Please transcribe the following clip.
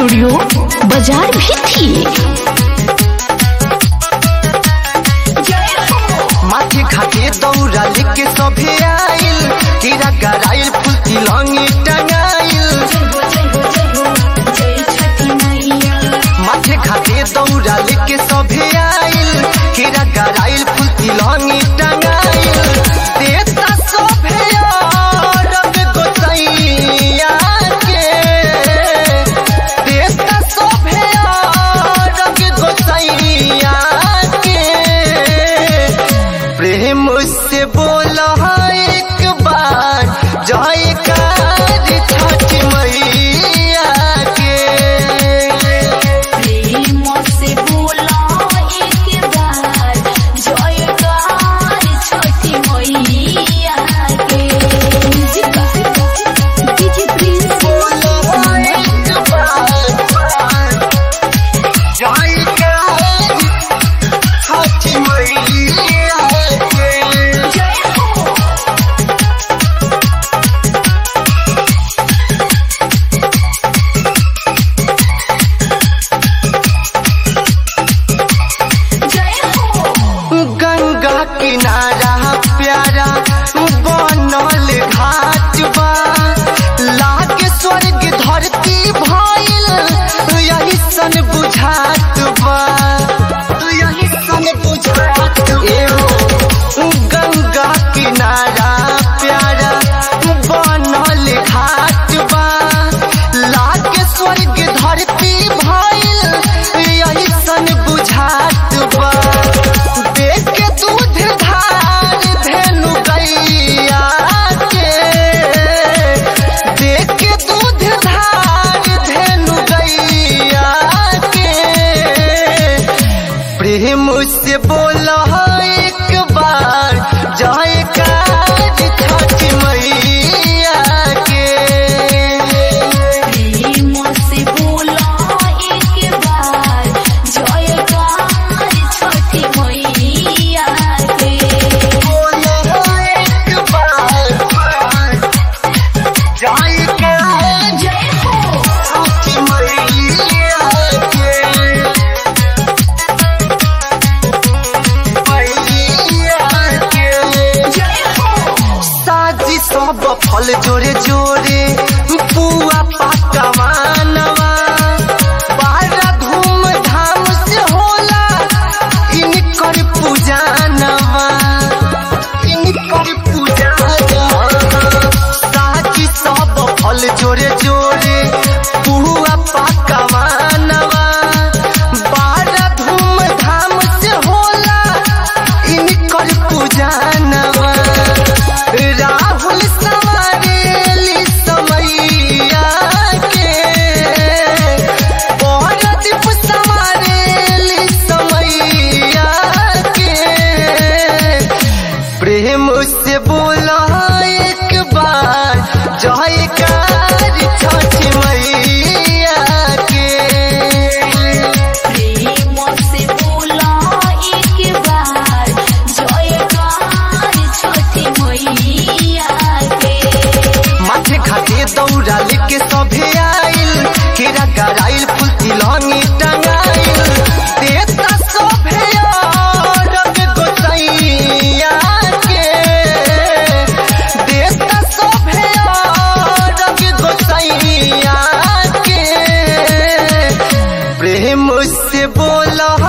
studio बाजार भी थी माथे घाटे दौरा लेके सभे आइल कीड़ा गराइल फूल तिलंगी टंगाइल माथे घाटे दौरा लेके सभे आइल कीड़ा गराइल फूल तिलंगी टंगाइल देता सभे रंग गोसैया के देता सभे रंग गोसैया के प्रेम से बोला एक बार जयकार छठ मैया के एक बार जयकार छठ मैया के गंगा किनारा प्यारा बनल घाट बा लागे स्वर्ग धरती भइल यही सन बुझात बा यही सन बुझात एहो गंगा किनारा प्यारा बनल घाट बा लागे स्वर्ग धरती भइल यही सन बुझात बा देख के दूध धार धेनु गैया के देख के दूध धार धेनु गैया के प्रेम से बोला एक बार जयकार छठ मैया के साजी सब फल जोरे जोरे पुआ पकवानवा बड़ा धूम धाम से होला इनकर पूजानवा इनकर पूजानवा साजी सब फल जोरे जोरे पुआ पकवानवा बड़ा धूम धाम से होला इनकर पूजानवा राहुल सवारेली समैया के औरदीप सवारेली समैया के प्रेम से बोला एक बार जयकार छठ मैया के माथे घाटे दौड़ा लेके सभे आइल केरा गराइल फूल तिलंगी टंगाइल देता सभे रंग गोसैया के देता सभे रंग गोसैया के प्रेम से बोला